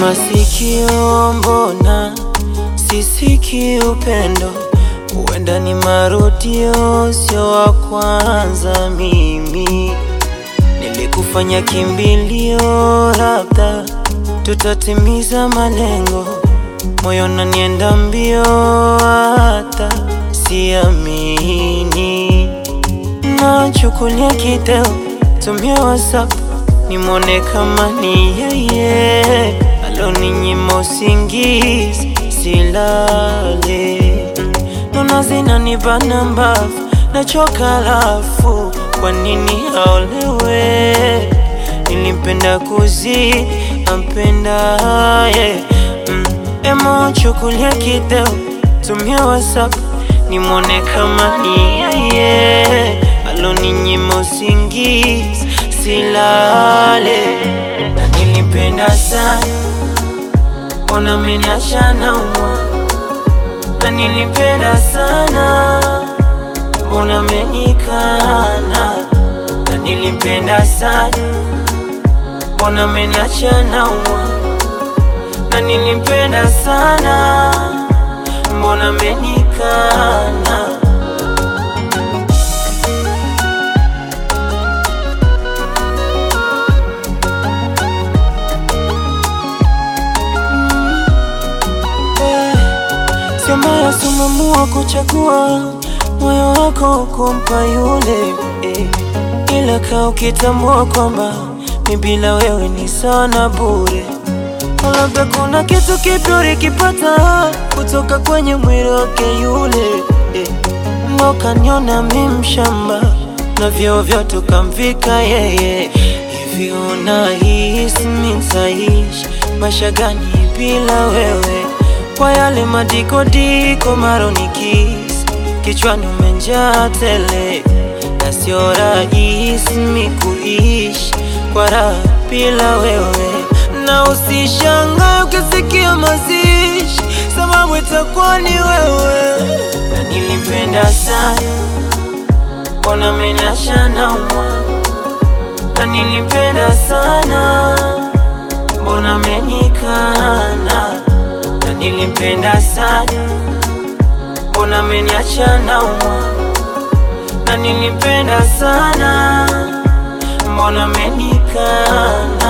masikio, mbona sisiki upendo? Huenda ni marudio, sio wa kwanza. Mimi nilikufanya kimbilio, labda tutatimiza malengo. Moyo unanienda mbio, hata siamini. Nachukulia kideo, tumia WhatsApp nimwone kama ni yeye aloninyima usingizi, silale. Nona zinanibana mbavu, nachoka lafu, kwa nini aolewe? Nilimpenda kuzidi ampendaye mm. Emo chukulia kideo, tumia WhatsApp nimwone kama ni yeye aloninyima usingizi silale. Na nilipenda sana, mbona menasha naumwa? Na nilipenda sana, mbona menikana? Na nilipenda sana, mbona menacha naumwa? Na nilipenda sana, mbona menikana? Sio mbaya sumamua kuchagua moyo wako kumpa yule eh, ila kaa ukitambua kwamba mi bila wewe ni sana bure. Labda kuna kitu kipya ulikipata kutoka kwenye mwili wake yule eh, ndo kaniona mi mshamba na vyeo vyote ukamvika yeye. Hivi unahisi mi nitaishi maisha gani bila wewe? Kwa yale madikodiko maronikisi kichwani umenjaa tele, na sio rahisi mi kuishi kwa raha bila wewe. Na usishangae ukisikia mazishi, sababu itakuwa ni wewe. Na nilipenda sana, mbona menasha naumwa? Na nilipenda sana, mbona menikana? Na nilipenda sana, mbona meniacha naumwa? Na nilipenda sana, mbona menikana?